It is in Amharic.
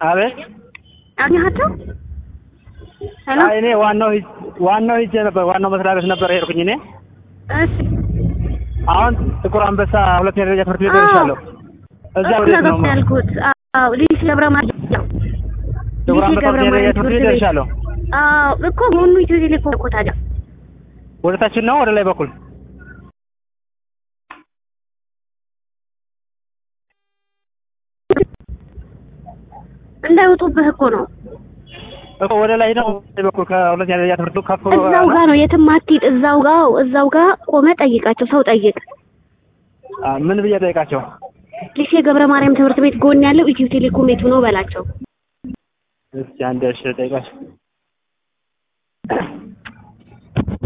አቤት አግኛቸው ሄሎ አይ እኔ ዋናው ሂጅ ዋናው ሂጅ ነበር ዋናው መስሪያ ቤት ነበር ሄድኩኝ እኔ እሺ አሁን ጥቁር አንበሳ ሁለተኛ ደረጃ ትምህርት ቤት አዎ። ደርሻለሁ እዛ እሱ ወዴት ነው ነገር ያልኩት አዎ ሊሴ ገብረ ማርያም ጥቁር ሊሴ አንበሳ ገብረ ሁለተኛ ደረጃ ማርያም ትምህርት ቤት ትምህርት ቤት ደርሻለሁ አዎ እኮ መሆኑ ኢትዮ ቴሌኮም እኮ ታዲያ ወደ ታችን ነው ወደ ላይ በኩል እንዳይወጡብህ እኮ ነው እኮ ወደ ላይ ነው ወደ ላይ በኩል ከሁለተኛ ደረጃ ትምህርት ቤት ከፍ ብሎ እዛው ጋር ነው የትም አትሂድ እዛው ጋር እዛው ጋር ቆመ ጠይቃቸው ሰው ጠይቅ አ፣ ምን ብዬ ጠይቃቸው ሊሴ ገብረ ማርያም ትምህርት ቤት ጎን ያለው ኢትዮ ቴሌኮም የቱ ነው በላቸው እስኪ አንድ እሺ ጠይቃቸው